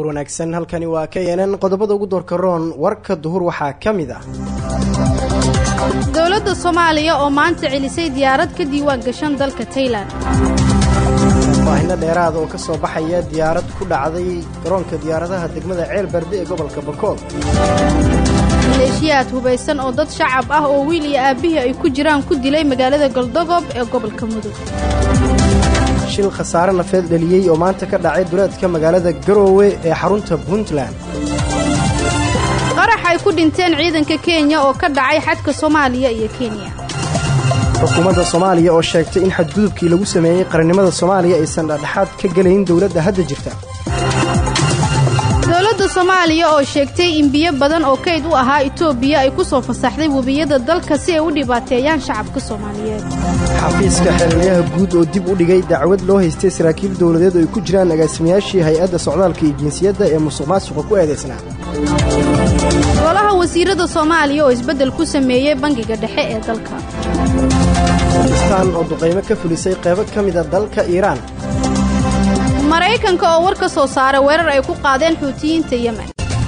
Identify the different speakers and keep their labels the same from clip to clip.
Speaker 1: duhur wanaagsan halkani waa k n n qodobada ugu doorka roon warka duhur waxaa ka mid ah
Speaker 2: dowladda soomaaliya oo maanta celisay diyaarad ka diiwaan gashan dalka taylan
Speaker 1: faahino dheeraada oo ka soo baxaya diyaarad ku dhacday garoonka diyaaradaha degmada ceel barde ee gobolka bakool
Speaker 2: maleeshiyaad hubaysan oo dad shacab ah oo wiil iyo aabbihii ay ku jiraan ku dilay magaalada galdogob ee gobolka mudug
Speaker 1: shil khasaare nafeed dhaliyey oo maanta ka dhacay duleedka magaalada garoowe ee xarunta puntland
Speaker 2: qarax ay ku dhinteen ciidanka kenya oo ka dhacay xadka soomaaliya iyo kenya
Speaker 1: xukuumadda soomaaliya oo sheegtay in xadgudubkii lagu sameeyey qarannimada soomaaliya aysan dhadhexaad ka gelayn dowladda hadda jirta
Speaker 2: dowladda soomaaliya oo sheegtay in biyo badan oo kayd u ahaa itoobiya ay ku soo fasaxday webiyada dalka si ay u dhibaateeyaan shacabka soomaaliyeed
Speaker 1: xafiiska xeelaliyaha guud oo dib u dhigay dacwad loo haystay saraakiil dowladeed oo ay ku jiraan agaasimayaashii hay-adda socdaalka iyo jinsiyadda ee musuq maasuqa ku eedaysnaa
Speaker 2: golaha wasiirada soomaaliya oo isbeddel ku sameeyey bangiga dhexe ee dalka
Speaker 1: bakistaan oo duqaymo ka fulisay qaybo ka mida dalka iiraan
Speaker 2: maraykanka oo war ka soo saaray weerar ay ku qaadeen xuutiyiinta yemen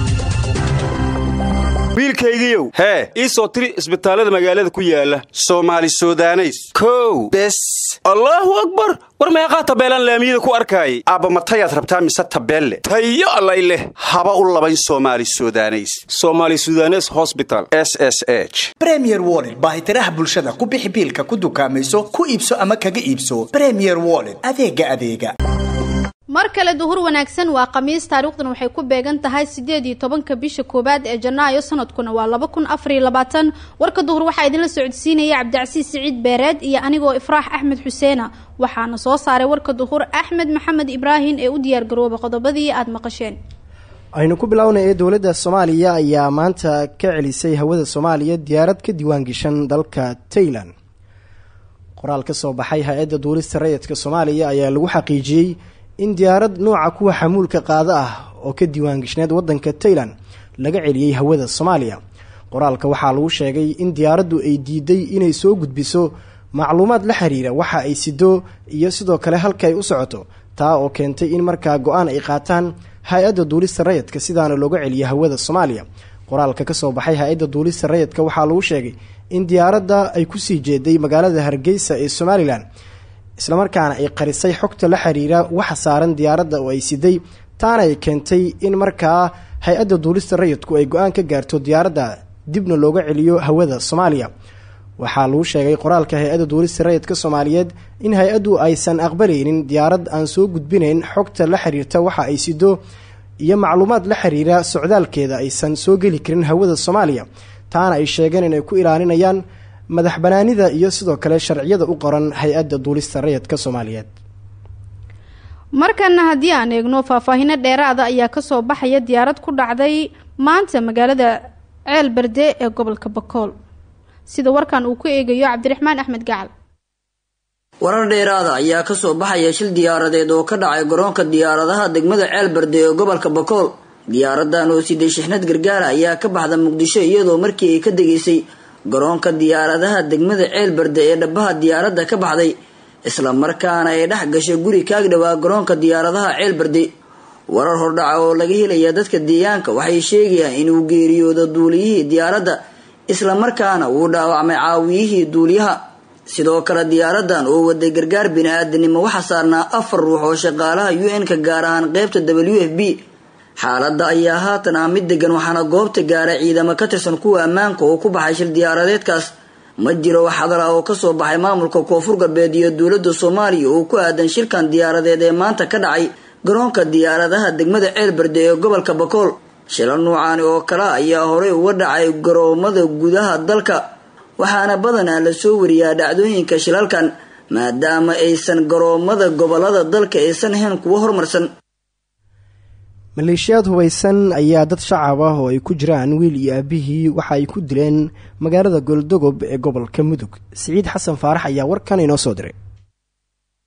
Speaker 3: wiilkaygiiow hee ii soo tiri isbitaallada magaalada ku yaala soomaali sudaneys kow bes allaahu akbar war meeqaa tabeelaan laamiyada ku arkaayay aabba matayaad rabtaa mise tabeelle tayo allay leh haba u labayn soomaali sudaneys somaali sudanes hosbital s s h
Speaker 4: bremier wollet baahitiraha bulshada ku bixi biilka ku dukaamayso ku iibso ama kaga iibso bremier wollet adeega adeega
Speaker 2: mar kale duhur wanaagsan waa khamiis taariikhdan waxay ku beegan tahay siddeed iyo tobanka bisha koowaad ee janaayo sanadkuna waa laba kun afariyo labaatan warka duhur waxaa idinla socodsiinaya cabdicasiis siciid beereed iyo anigoo ifraax axmed xuseena waxaana soo saaray warka duhur axmed maxamed ibraahim ee u diyaargarooba qodobadii aada maqasheen
Speaker 1: aynu ku bilownay ee dowladda soomaaliya ayaa maanta ka celisay hawada soomaaliya diyaarad ka diiwaangashan dalka taylan qoraal ka soo baxay hay-adda duulista rayidka soomaaliya ayaa lagu xaqiijiyey in diyaarad nooca kuwa xamuulka qaado ah oo ka diiwaangashneed wadanka taylan laga celiyey hawada soomaaliya qoraalka waxaa lagu sheegay in diyaaraddu ay diiday inay soo gudbiso macluumaad la xiriira waxa ay sido iyo sidoo kale halka ay u socoto taa oo keentay in markaa go-aan ay qaataan hay-adda duulista rayidka sidaana looga celiyo hawada soomaaliya qoraalka kasoo baxay hay-adda duulista rayidka waxaa lagu sheegay in diyaaradda ay kusii jeeday magaalada hargeysa ee somalilan islamarkaana ay qarisay xogta la xiriira waxa saaran diyaaradda oo ay siday taana ay keentay in markaa hay-adda duulista rayidku ay go-aan ka gaarto diyaaradda dibna looga celiyo hawada soomaaliya waxaa lagu sheegay qoraalka hay-adda duulista rayidka soomaaliyeed in hay-addu aysan aqbalaynin diyaarad aan soo gudbinayn xogta la xiriirta waxa ay sido iyo macluumaad la xiriira socdaalkeeda aysan soo geli karin hawada soomaaliya taana ay sheegeen inay ku ilaalinayaan madax banaanida iyo sidoo kale sharciyada u qoran hay-adda duulista rayidka soomaaliyeed
Speaker 2: markana haddii aan eegno faahfaahino dheeraada ayaa kasoo baxaya diyaarad ku dhacday maanta magaalada ceel berde ee gobolka bakool sida warkan uu ku eegayo cabdiraxmaan axmed gacal
Speaker 5: warar dheeraada ayaa kasoo baxaya shil diyaaradeed oo ka dhacay garoonka diyaaradaha degmada ceel berde ee gobolka bakool diyaaradan oo siday shixnad gargaara ayaa ka baxda muqdisho iyadoo markii ay ka degaysay garoonka diyaaradaha degmada ceel berde ee dhabaha diyaaradda ka baxday isla markaana ay dhex gashay guri kaagdhawaa garoonka diyaaradaha ceel berde warar hordhaca oo laga helaya dadka deegaanka waxay sheegayaan inuu geeriyoodo duuliyihii diyaaradda isla markaana uu dhaawacmay caawiyihii duuliyaha sidoo kale diyaaradan oo waday gargaar bini-aadanimo waxaa saarnaa afar ruux oo shaqaalaha u n-ka gaar ahaan qeybta w f b xaaladda ayaa haatan ah mid degan waxaana goobta gaaray ciidamo ka tirsan kuwa ammaanka oo ku baxay shil diyaaradeedkaas ma jiro wax hadal ah oo kasoo baxay maamulka koonfur galbeed iyo dowladda soomaaliya oo ku aadan shirkan diyaaradeed ee maanta ka dhacay garoonka diyaaradaha degmada ceel berde ee gobolka bakool shilal nuucaani oo kale ayaa horey uga dhacay garoomada gudaha dalka waxaana badanaa lasoo wariyaa dhacdooyinka shilalkan maadaama aysan garoomada gobolada dalka aysan ahayn kuwo horumarsan
Speaker 1: maleeshiyaad hubaysan ayaa dad shacab ah oo ay ku jiraan wiil iyo aabihii waxa ay ku dileen magaalada goldogob ee gobolka mudug siciid xasan faarax ayaa warkan inoo soo diray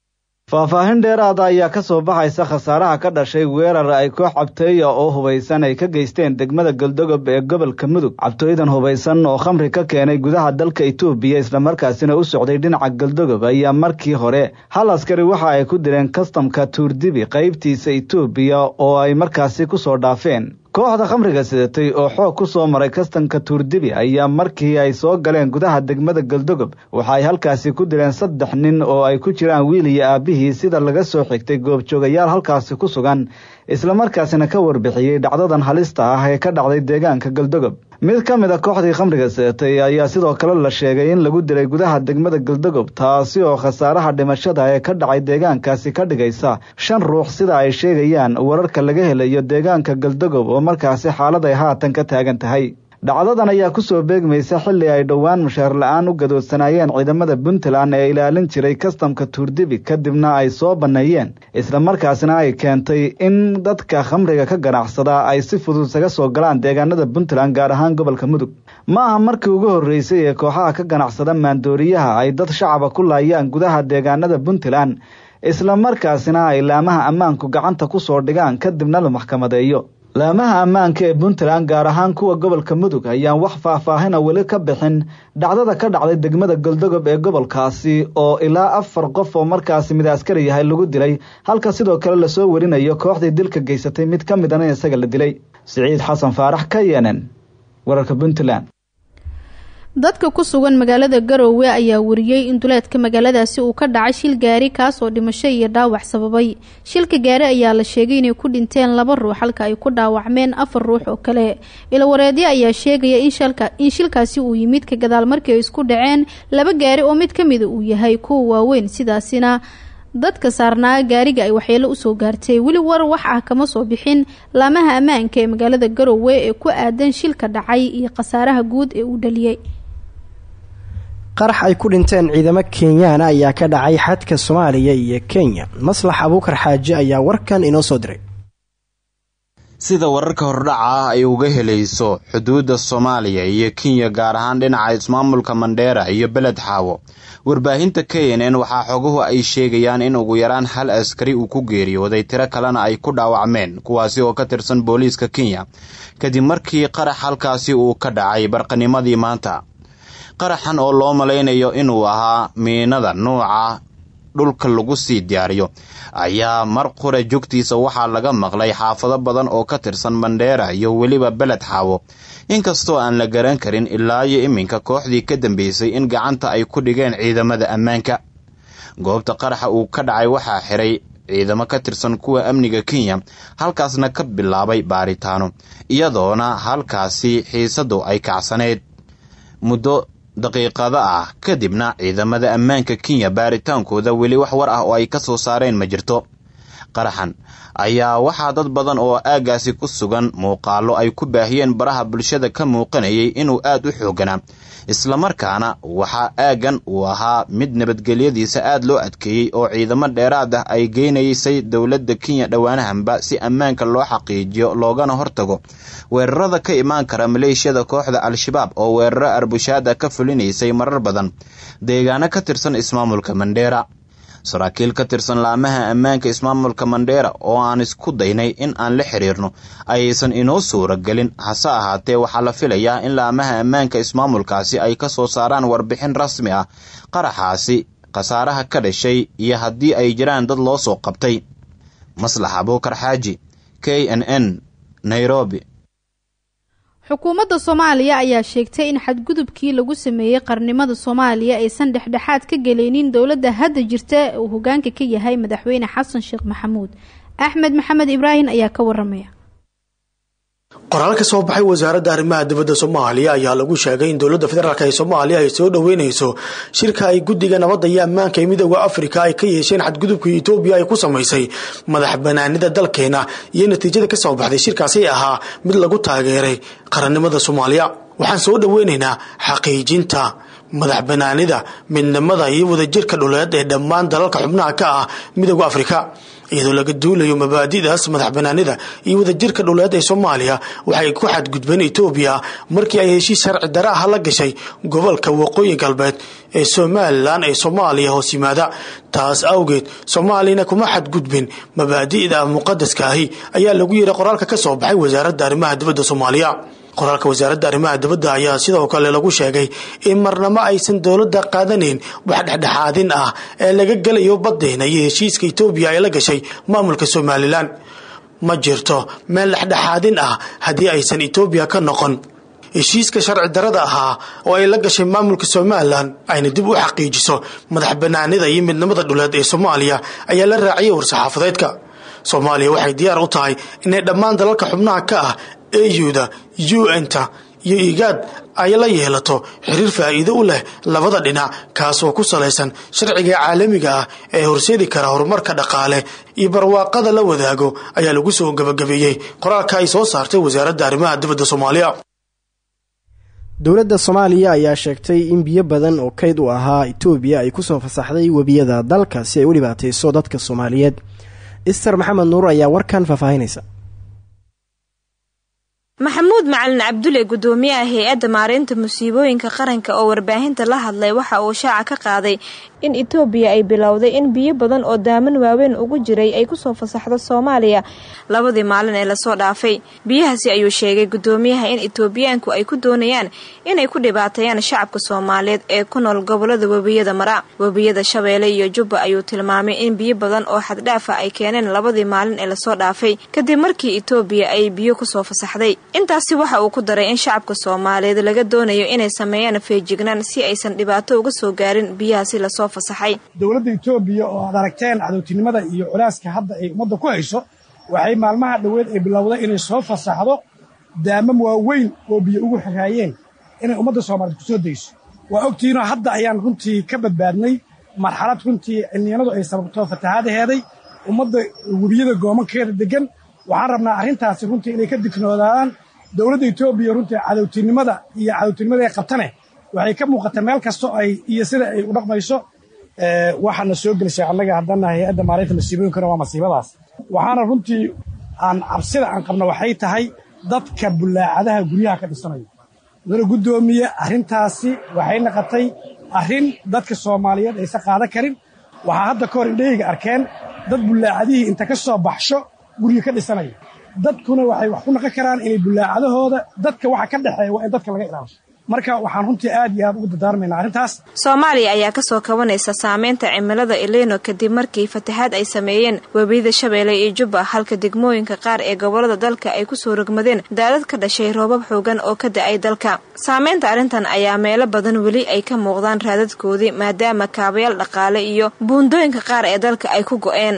Speaker 6: faahfaahin dheeraada ayaa ka soo baxaysa khasaaraha ka dhashay weerar ay koox cabtooya oo hubaysan ay ka geysteen degmada galdogob ee gobolka mudug cabtooyadan hubaysan oo khamri ka keenay gudaha dalka itoobiya islamarkaasina u socday dhinaca galdogob ayaa markii hore hal askari waxa ay ku direen kastamka tuurdibi qaybtiisa itoobiya oo ay markaasi ku soo dhaafeen kooxda khamriga sidatay oo xoog ku soo maray kastanka tuurdibi ayaa markii ay soo galeen gudaha degmada galdogob waxa ay halkaasi ku direen saddex nin oo ay ku jiraan wiil iyo aabbihii sida laga soo xigtay goobjoogayaal halkaasi ku sugan islamarkaasina ka warbixiyey dhacdadan halista ah ee ka dhacday deegaanka galdogob mid ka mid a kooxdii khamriga sidatay ayaa sidoo kale la sheegay in lagu dilay gudaha degmada galdogob taasi oo khasaaraha dhimashada ee ka dhacay deegaankaasi ka dhigaysa shan ruux sida ay sheegayaan wararka laga helayo deegaanka galdogob oo markaasi xaalad ay haatan ka taagan tahay dhacdadan ayaa ku soo beegmaysa xilli ay dhowaan mushaar la-aan u gadoodsanaayeen ciidamada puntland ee ilaalin jiray kastamka tuurdibi kadibna ay soo banneeyeen islamarkaasina ay keentay in dadka khamriga ka ganacsada ay si fudud isaga soo galaan deegaanada puntland gaar ahaan gobolka mudug ma aha markii ugu horreysay ee kooxaha ka ganacsada maandooriyaha ay dad shacaba ku laayaan gudaha deegaanada puntland islamarkaasina ay laamaha ammaanku gacanta ku soo dhigaan kadibna la maxkamadeeyo laamaha ammaanka ee puntland gaar ahaan kuwa gobolka mudug ayaan wax faahfaahina weli ka bixin dhacdada ka dhacday degmada galdogob ee gobolkaasi oo ilaa afar qof oo markaasi mid askari yahay lagu dilay halka sidoo kale lasoo warinayo kooxdii dilka geysatay mid ka midana in isaga la dilay siciid xasan faarax ka yenen wararka puntland
Speaker 2: dadka ku sugan magaalada garoowe ayaa wariyey in duleedka magaaladaasi uu ka dhacay shil gaari kaas oo dhimasho iyo dhaawac sababay shilka gaari ayaa la sheegay inay ku dhinteen laba ruux halka ay ku dhaawacmeen afar ruux oo kale ilawareedyo ayaa sheegaya in shilkaasi uu yimid ka gadaal markii ay isku dhaceen laba gaari oo mid ka mida uu yahay kuwa waaweyn sidaasina dadka saarnaa gaariga ay waxyeelo usoo gaartay weli war wax ah kama soo bixin laamaha ammaanka ee magaalada garoowe ee ku aadan shilka dhacay iyo khasaaraha guud ee uu dhaliyey
Speaker 1: qarax ay ku dhinteen ciidamo kenyaana ayaa ka dhacay xadka soomaaliya iyo kenya maslax abuukar xaaji ayaa warkan inoo soo diray
Speaker 7: sida wararka hordhaca ah ay uga helayso xuduudda soomaaliya iyo kenya gaar ahaan dhinaca ismaamulka mandheera iyo beled xaawo warbaahinta k n n waxaa xoguhu ay sheegayaan in ugu yaraan hal askari uu ku geeriyooday tiro kalena ay ku dhaawacmeen kuwaasi oo ka tirsan booliiska kenya kadib markii qarax halkaasi uu ka dhacay barqanimadii maanta qaraxan oo loo malaynayo inuu ahaa miinada nuuca dhulka lagu sii diyaariyo ayaa mar qura joogtiisa waxaa laga maqlay xaafado badan oo ka tirsan mandheera iyo weliba beled xaawo inkastoo aan la garan karin ilaa iyo iminka kooxdii ka dambeysay in gacanta ay ku dhigeen ciidamada ammaanka goobta qaraxa uu ka dhacay waxaa xiray ciidamo ka tirsan kuwa amniga kenya halkaasna ka bilaabay baaritaano iyadoona halkaasi xiisadu ay kacsaneyd muddo daqiiqada ah kadibna ciidamada ammaanka kenya baaritaankooda weli wax war ah oo ay ka soo saareen ma jirto qaraxan ayaa waxaa dad badan oo aaggaasi ku sugan muuqaallo ay ku baahiyeen baraha bulshada ka muuqanayay inuu aad u xooganaa islamarkaana waxaa aaggan uu ahaa mid nabadgelyadiisa aad loo adkeeyey oo ciidamo dheeraad ah ay geynaysay dowladda kenya dhowaanahanba si ammaanka loo xaqiijiyo loogana hortago weerarada ka imaan kara maleeshiyada kooxda al-shabaab oo weeraro arbushaada ka fulinaysay marar badan deegaano ka tirsan ismaamulka mandheera saraakiil ka tirsan laamaha ammaanka ismaamulka mandheera oo aan isku daynay in aan la xiriirno ayaysan inoo suura gelin hase ahaatee waxaa la filayaa in laamaha ammaanka ismaamulkaasi ay ka soo saaraan warbixin rasmi ah qaraxaasi khasaaraha ka dhashay iyo haddii ay jiraan dad loo soo qabtay maslax abuukar xaaji k n n nairobi
Speaker 2: xukuumadda soomaaliya ayaa sheegtay in xadgudubkii lagu sameeyey qarnimada soomaaliya aysan dhexdhexaad ka geleynin dowladda hadda jirta uu hogaanka ka yahay madaxweyne xasan sheekh maxamuud axmed maxamed ibraahim ayaa ka waramaya
Speaker 8: qoraal ka soo baxay wasaaradda arrimaha dibadda soomaaliya ayaa lagu sheegay in dowladda federaalk ee soomaaliya ay soo dhoweyneyso shirka ay guddiga nabadda iyo ammaanka ee midooda afrika ay ka yeesheen xadgudubkii etoobiya ay ku samaysay madax banaanida dalkeena iyo natiijada ka soo baxday shirkaasi ahaa mid lagu taageeray qarannimada soomaaliya waxaan soo dhoweynaynaa xaqiijinta madax banaanida midnimada iyo wadajirka dhuleed ee dhammaan dalalka xubnaha ka ah midooda afrika iyadoo laga duulayo mabaadi'daas madax banaanida iyo wadajirka dhuleed ee soomaaliya waxay ku xadgudbeen etoobiya markii ay heshiis sharci dare ah la gashay gobolka waqooyi galbeed ee somalilan ee soomaaliya hoos yimaada taas awgeed soomaaliyana kuma xadgudbin mabaadi'da muqadaska ahi ayaa lagu yiri qoraalka ka soo baxay wasaaradda arrimaha dibadda soomaaliya qoraalka wasaaradda arrimaha dibadda ayaa sidoo kale lagu sheegay in marnamo aysan dowladda qaadanayn wax dhexdhexaadin ah ee laga gelayo baddeena iyo heshiiska etoobiya ay la gashay maamulka somalilan ma jirto meel dhexdhexaadin ah haddii aysan etoobiya ka noqon heshiiska sharci darada ahaa oo ay la gashay maamulka somalilan ayna dib u xaqiijiso madax banaanida iyo midnimada dhuleed ee soomaaliya ayaa la raaciyay war-saxaafadeedka soomaaliya waxay diyaar u tahay inay dhammaan dalalka xubnaha ka ah auda un-ta iyo igaad ay la yeelato xiriir faa'iido u leh labada dhinac kaas oo ku salaysan sharciga caalamiga ah ee horseedi kara horumarka dhaqaale iyo barwaaqada la wadaago ayaa lagu soo gabagabeeyey qoraalka ay soo saartay wasaaradda arrimaha dibadda soomaaliya
Speaker 1: dowladda soomaaliya ayaa sheegtay in biyo badan oo kayd u ahaa etoobiya ay kusoo fasaxday webiyada dalka si ay u dhibaatayso dadka soomaaliyeed ister maxamed nuur ayaa warkan faahfaahinaysa
Speaker 9: maxamuud macalin cabdulle gudoomiyaha hay-adda maareynta musiibooyinka qaranka oo warbaahinta la hadlay waxa uu shaaca ka qaaday in etoobiya ay bilowday in biyo badan oo daaman waaweyn ugu jiray ay kusoo fasaxdo soomaaliya labadii maalin ee lasoo dhaafay biyahaasi ayuu sheegay gudoomiyaha in etoobiyaanku ay ku doonayaan inay ku dhibaateeyaan shacabka soomaaliyeed ee ku nool gobolada webiyada mara webiyada shabeelle iyo jubba ayuu tilmaamay in biyo badan oo xaddhaafa ay keeneen labadii maalin ee lasoo dhaafay kadib markii etoobiya ay biyo kusoo fasaxday intaasi waxa uu ku daray in shacabka soomaaliyeed laga doonayo inay sameeyaan feejignaan si aysan dhibaato uga soo gaarin biyahaasi lasoo fasaxay
Speaker 10: dowladda etoobiya oo aad aragteen cadowtinimada iyo culaaska hadda ay ummadda ku hayso waxay maalmaha dhoweed ay bilowday inay soo fasaxdo daamam waaweyn oo biyo ugu xiraayeen inay ummadda soomaaliyeed ku soo dayso waa ogtihiinoo hadda ayaan runtii ka badbaadnay marxalad runtii cilniyanadu ay sababto fatahaadaheeday ummadda webiyada goomankeeda degan waxaan rabnaa arrintaasi runtii inay ka dignoodaan dowladda etoobiya runtii cadowtinimada iyo cadowtinimada ay qabtane waxay ka muuqata meel kasto ay iyo sida ay u dhaqmayso waxaana soo gelisay annaga haddana hay-adda maareynta masiibooyinkana waa masiibadaas waxaana runtii aan cabsida aan qabna waxay tahay dadka bulaacadaha guryaha ka dhisanayo mudana guddoomiye arrintaasi waxay naqotay arrin dadka soomaaliyeed aysan qaadan karin waxaa hadda ka hor indhahayga arkeen dad bulaacadihii inta ka soo baxsho guryo ka dhisanaya dadkuna waxay wax ku naqon karaan inay bulaacadahooda dadka waxa ka dhexeeya waa in dadka laga ilaasho marka waxaan runtii aad iyo aad ugu dardaarmaynaa arrintaas
Speaker 9: soomaaliya ayaa kasoo kabanaysa saameynta cimilada eleno kadib markii fatahaad ay sameeyeen webiyada shabeelle iyo jubba halka degmooyinka qaar ee gobolada dalka ay kusoo rogmadeen daadad ka dhashay roobab xoogan oo ka da-ay dalka saameynta arrintan ayaa meelo badan weli ay ka muuqdaan raadadkoodii maadaama kaabayaal dhaqaale iyo buundooyinka qaar ee dalka ay ku go-een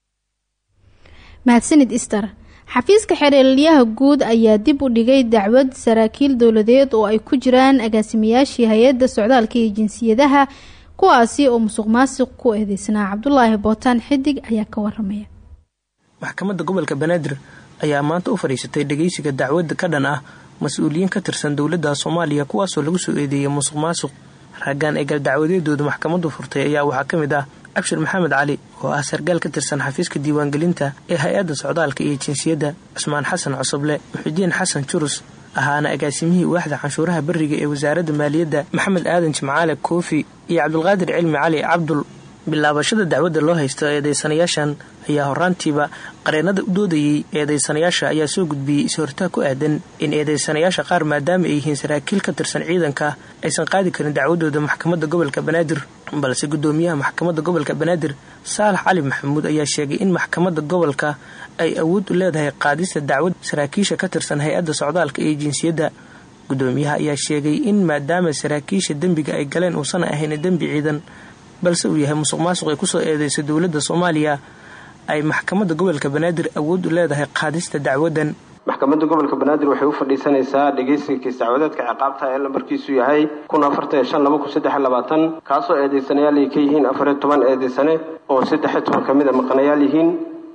Speaker 2: mahadsanid ister xafiiska xereelyaha guud ayaa dib u dhigay dacwad saraakiil dowladeed oo ay ku jiraan agaasimayaashii hay-adda socdaalka iyo jinsiyadaha kuwaasi oo musuq maasiq ku eedeysnaa cabdulaahi bootaan xidig ayaa ka waramaya
Speaker 11: maxkamadda gobolka banaadir ayaa maanta u fadhiisatay dhegeysiga dacwadda ka dhan ah mas-uuliyiin ka tirsan dowladda soomaaliya kuwaasoo lagu soo eedeeyay musuq maasuq raggaan eegal dacwadeedooda maxkamaddu furtay ayaa waxaa ka mid ah cabshir maxamed cali oo ah sargaal ka tirsan xafiiska diiwaangelinta ee hay-adda socdaalka iyo jinsiyadda cusmaan xasan cosoble muxudiin xasan jurus ahaana agaasimihii waaxda canshuuraha beriga ee wasaaradda maaliyadda maxamed aadan jimcaale koofi iyo cabdulqaadir cilmi cali cabdul bilaabashada dacwadda loo haysto eedeysanayaashan ayaa horaantiiba qareennada u doodayey eedeysanayaasha ayaa soo gudbiyey is-hortaa ku aadan in eedeysanayaasha qaar maadaama ay yihiin saraakiil ka tirsan ciidanka aysan qaadi karin dacwadooda maxkamadda gobolka banaadir balse guddoomiyaha maxkamadda gobolka banaadir saalax cali maxamuud ayaa sheegay in maxkamadda gobolka ay awood u leedahay qaadista dacwad saraakiisha ka tirsan hay-adda socdaalka iyo jinsiyadda guddoomiyaha ayaa sheegay in maadaama saraakiisha dembiga ay galeen uusan ahayn dembi ciidan balse uu yahay musuq maasuq ay kusoo eedeysay dowladda soomaaliya ay maxkamadda gobolka banaadir awood u leedahay qaadista dacwadan
Speaker 12: maxkamadda gobolka banaadir waxay u fadhiisanaysaa dhegeysiga kiis dacwadeedka ciqaabta ee lambarkiisu yahay kun afartan shan laba kun saddex labaatan kaasoo eedeysanayaal ay ka yihiin afariyo toban eedeysane oo saddexiyo toban ka mid a maqanayaal yihiin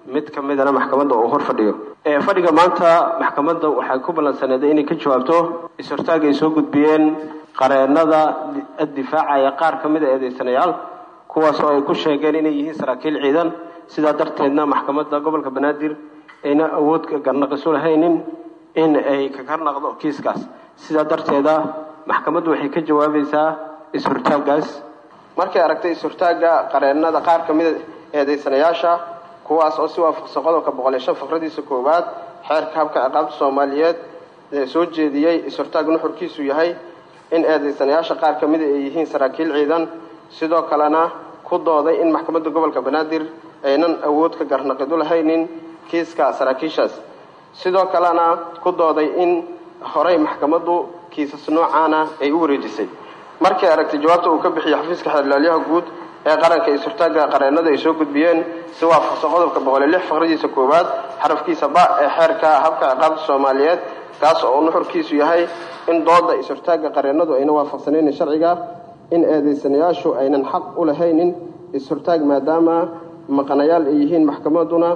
Speaker 12: mid ka midana maxkamadda uu hor fadhiyo fadhiga maanta maxkamadda waxay ku ballansaneeday inay ka jawaabto is-hortaag ay soo gudbiyeen qareenada difaacaya qaar ka mid a eedeysanayaal kuwaas oo ay ku sheegeen inay yihiin saraakiil ciidan sidaa darteedna maxkamadda gobolka banaadir ayna awood garnaqisu lahaynin in ay kaga naqdo kiiskaas sidaa darteeda maxkamaddu waxay ka jawaabaysaa is-hortaaggaas markay aragtay is-hortaagga qareenada qaar ka mida eedeysanayaasha kuwaas oo si waafaqsan qodobka boqol iyo shan faqradiisa koowaad xeerka habka ciqaabta soomaaliyeed ee soo jeediyey is-hortaag nuxurkiisu yahay in eedeysanayaasha qaar ka mida ay yihiin saraakiil ciidan sidoo kalena ku dooday in maxkamadda gobolka banaadir aynan awood ka garnaqidu lahaynin kiiska saraakiishaas sidoo kalena ku dooday in horey maxkamaddu kiisas noocaana ay u wareejisay markay aragtay jawaabta uu ka bixiyey xafiiska xeerlaalyaha guud ee qaranka is-hortaagga qareenada ay soo gudbiyeen si waafaqsan qodobka boqol iyo lix faqradiisa koowaad xarafkiisa ba ee xeerka habka ciqaabta soomaaliyeed kaas oo nuxurkiisu yahay in dooda is-hortaagga qareenadu ayna waafaqsanaynin sharciga in eedeysanayaashu aynan xaq u lahaynin is-hortaag maadaama maqanayaal ay yihiin maxkamadduna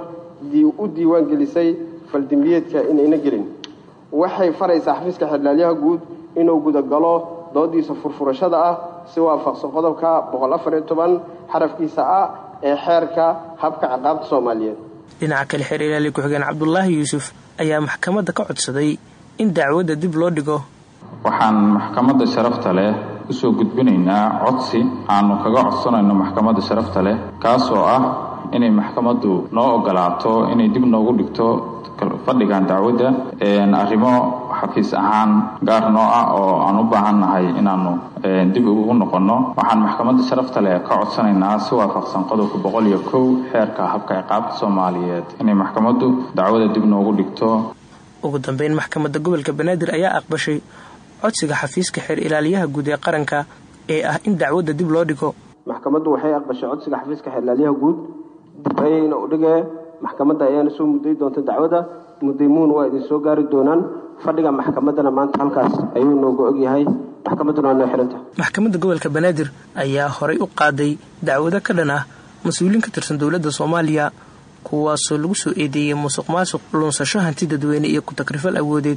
Speaker 12: u diiwaan gelisay faldembiyeedka inayna gelin waxay faraysaa xafiiska xeerlaalyaha guud inuu gudagalo doodiisa furfurashada ah si waafaqsan qodobka boqol afar iyo toban xarafkiisa ah ee xeerka habka ciqaabta soomaaliyeed
Speaker 11: dhinaca kale xeer ilaali ku-xigeen cabdulaahi yuusuf ayaa maxkamadda ka codsaday in dacwadda dib loo dhigo
Speaker 13: waxaan maxkamadda sharafta leh usoo gudbinaynaa codsi aanu kaga codsanayno maxkamadda sharafta leh kaas oo ah inay maxkamaddu noo ogolaato inay dib noogu dhigto fadhigan dacwadda arrimo xafiis ahaan gaar noo ah oo aan u baahannahay inaanu dib ugu noqonno waxaan maxkamadda sharafta leh ka codsanaynaa si waafaqsan qodobka boqol iyo kow xeerka habka ciqaabta soomaaliyeed inay maxkamaddu dacwadda dib noogu dhigto
Speaker 11: ugu dambeyn maxkamadda gobolka banaadir ayaa aqbashay codsiga xafiiska xeer ilaaliyaha guud ee qaranka ee ah in dacwadda dib loo dhigo
Speaker 12: maxkamaddu waxay aqbashay codsiga xafiiska xeerlaalyaha guud dib ayayna u dhigee maxkamadda ayaana soo mudday doonta dacwadda mudaymuun waa idin soo gaari doonaan fadhiga maxkamaddana maanta halkaas ayuu nooga ogyahay maxkamadduna waa noo xiranta
Speaker 11: maxkamadda gobolka banaadir ayaa horay u qaaday dacwado ka dhan ah mas-uuliin ka tirsan dowladda soomaaliya kuwaasoo lagu soo eedeeyey musuq maasuq luunsasho hanti dadweyne iyo ku-takrifal awoodeed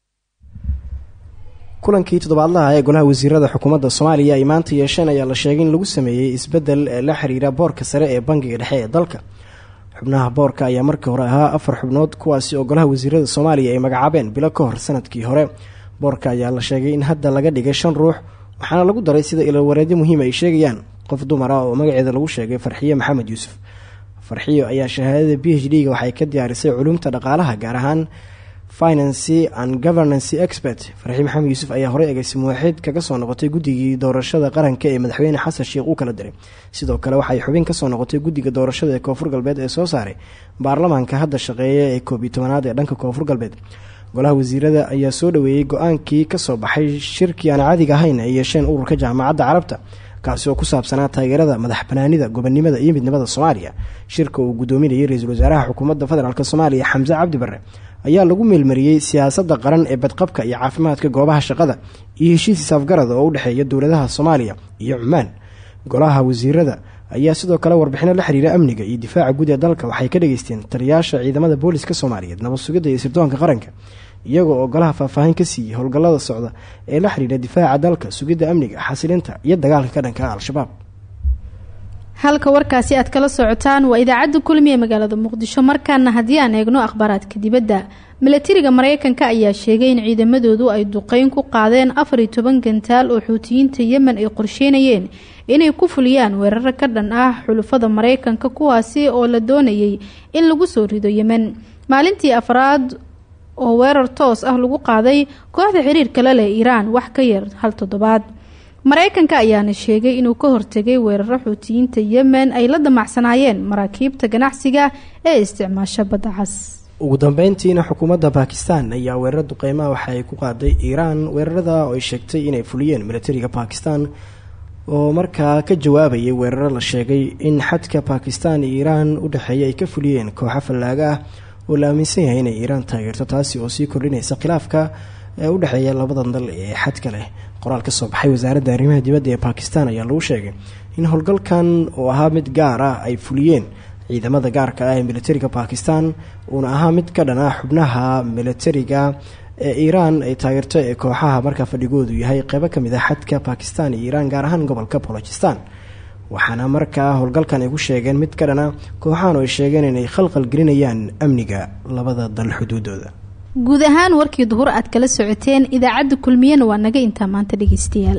Speaker 1: kulankii toddobaadlaha ee golaha wasiirada xukuumadda soomaaliya ay maanta yeesheen ayaa la sheegay in lagu sameeyey isbeddel ee la xiriira boorka sare ee bangiga dhexe ee dalka xubnaha boorka ayaa markii hore ahaa afar xubnood kuwaasi oo golaha wasiirada soomaaliya ay magacaabeen bilo ka hor sanadkii hore boorka ayaa la sheegay in hadda laga dhigay shan ruux waxaana lagu daray sida ilwareedyo muhiim ay sheegayaan qof dumar ah oo magaceeda lagu sheegay farxiye maxamed yuusuf farxiyo ayaa shahaadada b h d-ga waxay ka diyaarisay culumta dhaqaalaha gaar ahaan financy and governancy expert farxiye maxamed yuusuf ayaa horey ageysi muwaxiid kaga soo noqotay guddigii doorashada qaranka ee madaxweyne xasan sheekh uu kala diray sidoo kale waxay xubin kasoo noqotay guddiga doorashada ee koonfur galbeed ee soo saaray baarlamaanka hadda shaqeeya ee koob iyo tobanaad ee dhanka koonfur galbeed golaha wasiirada ayaa soo dhaweeyey go-aankii kasoo baxay shirkii aan caadiga ahayn ay yeesheen ururka jaamacadda carabta kaasi oo ku saabsanaa taageerada madax banaanida gobonnimada iyo midnimada soomaaliya shirka uu gudoominayay ra-iisul wasaaraha xukuumadda federaalk soomaaliya xamse cabdi barre ayaa lagu meelmariyey siyaasadda qaran ee badqabka iyo caafimaadka goobaha shaqada iyo heshiis isaafgarada oo u dhexeeya dowladaha soomaaliya iyo cumaan golaha wasiirada ayaa sidoo kale warbixino la xiriira amniga iyo difaaca guud ee dalka waxay ka dhageysteen taliyaasha ciidamada booliska soomaaliyeed nabad sugidda iyo sirdoonka qaranka iyagoo oo golaha faahfaahin ka siiyey howlgallada socda ee la xiriira difaaca dalka sugidda amniga xasilinta iyo dagaalka ka dhanka al-shabaab
Speaker 2: halka warkaasi aad kala socotaan waa idaacadda kulmi ee magaalada muqdisho markaana haddii aan eegno akhbaaraadka dibadda milatariga mareykanka ayaa sheegay in ciidamadoodu ay duqeyn ku qaadeen afar iyo toban gantaal oo xuutiyiinta yemen ay qorsheynayeen inay ku fuliyaan weeraro ka dhan ah xulufada mareykanka kuwaasi oo la doonayay in lagu soo rido yemen maalintii afraad oo weerar toos ah lagu qaaday kooxda xiriirka la leh iiraan wax ka yar hal toddobaad mareykanka ayaana sheegay inuu ka hortegay weeraro xuutiyiinta yemen ay la damacsanaayeen maraakiibta ganacsiga ee isticmaasha badda cas
Speaker 1: ugu dambeyntiina xukuumadda bakistan ayaa weerar duqeymaha waxa ay ku qaaday iiraan weerarada oo ay sheegtay inay fuliyeen milatariga bakistan oo markaa ka jawaabayay weeraro la sheegay in xadka bakistan iyo iiraan u dhexeeya ay ka fuliyeen kooxo fallaaga ah oo la aaminsan yahay inay iiraan taageerto taasi oo sii kordhinaysa khilaafka ee u dhexeeya labadan dal ee xadka leh qoraal ka soo baxay wasaaradda arrimaha dibadda ee bakistan ayaa lagu sheegay in howlgalkan oo ahaa mid gaar ah ay fuliyeen ciidamada gaarka ah ee militariga bakistan uuna ahaa mid ka dhan ah xubnaha militariga ee iiraan ay taageerto ee kooxaha markaa fadhigoodu yahay qeybo kamid ah xadka bakistan iyo iiraan gaar ahaan gobolka bolojistan waxaana markaa howlgalkan ay ku sheegeen mid ka dhana kooxahan oo ay sheegeen inay khalqal gelinayaan amniga labada dal xuduudooda
Speaker 2: guud ahaan warkii duhur aad kala socoteen idaacadda kulmiyana waa naga intaa maanta dhegeystayaal